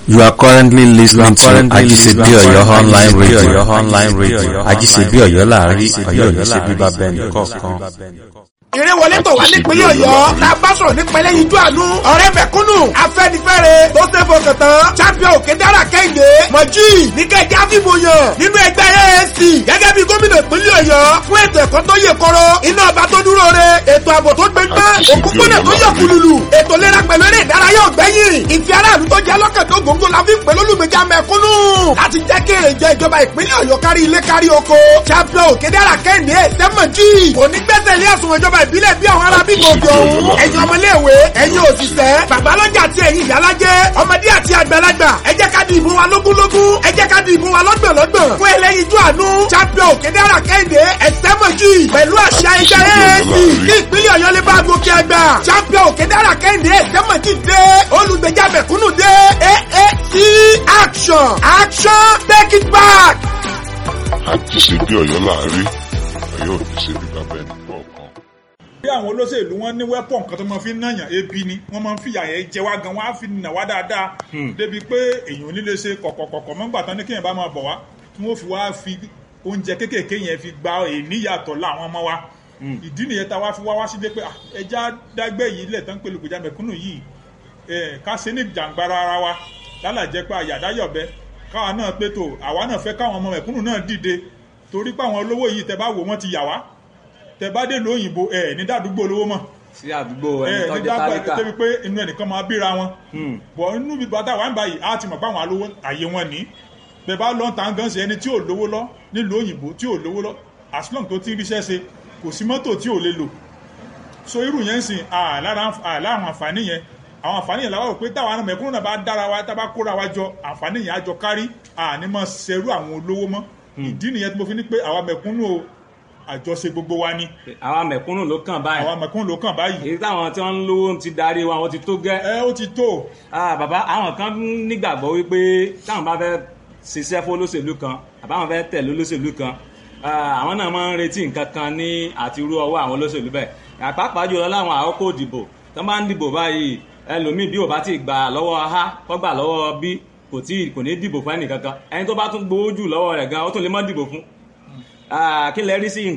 You are currently listening to Ajisebi Oyo online radio. online radio. Ajisebi Oyo láàrin Ọ̀yọ́ ní ṣe bíbá bẹ́ẹ̀ni kọ̀ọ̀kan. ìrẹ́wọlé tó wá nípínlẹ̀ ọ̀yọ́ la bá sọ̀rọ̀ nípínlẹ̀ yíjú àánú ọ̀rẹ́ mẹ̀kúnnù afẹ́nifẹ́re tó ṣe fọkàn tán champion òkè dára kẹ́hìndé mọ̀jì níkẹ́jẹ́ àfihàn yàn nínú ẹgbẹ́ AAC gẹ́gẹ́ bí gómìnà ìpínlẹ̀ ọ̀yọ́ fún ètò ẹ̀kọ́ tó yè kọ́rọ́ iná ọba tó dúró re ètò ààbò tó gbẹgbẹ́ òkúpọ̀nà tó yọ kùlùlù ètò ìlera pẹ̀lú eré ìdárayá ọ̀gbẹ́yìn ìfẹ́ aráàlú tó jẹ́ lọ́kàn tó gbòǹgbò la fi ń pè lólùgbèjà mẹ̀kúnnù láti jẹ́ kí èrè jẹ ìjọba ìpínlẹ̀ ọ̀yọ́ kárí ilé kárí oko champion òkè dára kẹ́hìndé sẹ́mọ̀jì onígbẹ́sẹ̀ ilé ẹ̀sùn ìjọba ìbílẹ̀ bí àwọn ará bíbí òkè òun ẹ̀yin ọmọléèwé ẹ̀yin òṣìṣẹ́ babalọ́jà àti ẹ̀yin ìyálájẹ́ ọmọdé àti àgbàlagbà ẹ jẹ́ ká di ìbò wa lógúnlógún ẹ jẹ́ ká di ìbò wa lọ́gbọ̀nlọ́gbọ̀n fún ẹlẹ́yinjú àánú champion òkèdèrà kẹ́hìndé ẹ̀sẹ́mọ̀jì pẹ̀lú àṣà ẹgbẹ́ AAC kí ìpínlẹ̀ ọ̀yọ́ lè bá gòkè àgbà champion òkèdèrà kẹ́hìndé ẹ̀sẹ́mọ̀jì dé olùgbèjà mẹ̀kúnnù dé AAC action action take it back. Ajisebi Ọ̀yọ́ láàrin Ọ̀yọ́ ò ní ṣe bí bàbá ẹni kọ̀ọ̀kan. bí àwọn olóṣèlú wọn ní wẹ́pọ̀n kan tó máa fi ń náyàn ebi ni wọ́n máa ń fìyà yẹn jẹ wá gan wọ́n á fi nà wá dáadáa débi pé èèyàn ò ní lè ṣe kọ̀kọ̀kọ̀kọ̀ mọ́gbà tán ní kéèyàn bá máa bọ̀ wá tí wọ́n fi wá fi oúnjẹ kéékèèké yẹn fi gba èníyàtọ̀ láwọn ọmọ wa ìdí nìyẹn tá a wá fi wá wá sílé pé ah, ẹja dágbẹ́ yìí lẹ̀ tán pé lùkùjà mẹ̀kúnnù yìí eh, ká ṣe ní jàǹgbara ara wa lálàjẹ́ pé àyàdáyọ̀bẹ káwa náà pé tó àwa náà fẹ́ káwọn ọmọ mẹ̀kúnnù náà dìde torí pé àwọn olówó yìí tẹ bá wò wọ́n ti yà wá tẹ bá dé lóyìnbó ẹ ní dàdúgbò olówó mọ́ sí àdúgbò ẹni ẹ tó ní jẹ́ dàgbà tálíkà débi pé inú ẹnìkan máa bíra wọn bọ̀ inú bí bàtà wà ń báyìí á ti mọ̀ pé àwọn alówó àyè wọn ní bẹ́ẹ̀ bá lọ́n tàn gan ṣe ẹni tí ò lówó lọ nílùú òyìnbó tí ò lówó lọ as long tó ti ń ríṣẹ́ ṣe kò sí mọ́tò tí ò lè lò so irú yẹn ń sìn àlára àwọn àǹfààní yẹn àwọn àǹfààní yẹn làwọn rò pé táwọn mẹ̀kúnnù náà bá dára wa tá a bá kóra wa jọ àǹfààní yẹn á jọ kárí àní mọ̀ ṣerú àwọn olówó mọ́ ìdí nìyẹn tí mo fi ní pé àwa mẹ̀kúnnù o àjọṣe gbogbo wa ni àwa mẹ̀kúnnù ló kàn báyìí àwa mẹ̀kúnnù ló kàn báyìí èyí táwọn tí wọ́n ń lówó ti darí wa wọ́n ti tó gẹ́ ẹ ó ti tó Ah, bàbá àwọn kan nígbàgbọ́ wípé táwọn bá fẹ́ ṣiṣẹ́ fún olóṣèlú kan àbáwọn fẹ́ tẹ̀lé olóṣèlú kan ah, àwọn náà máa ń retí nǹkan kan ní àti irú ọwọ́ àwọn olóṣèlú bẹ́ẹ̀ àpapọ̀ jùlọ láwọn àkókò ìdìbò tó máa ń dìbò báyìí ẹlòmíì bí ò bá ti gbà lọ́wọ́ a kọ́ gbà lọ́wọ́ b kò tí kò ní dìbò fún ẹnìkankan ẹni tó bá tún gbowó jù lọ́wọ́ rẹ̀ gan ó tún lè má dìbò fún Ah, kí lẹ rí sí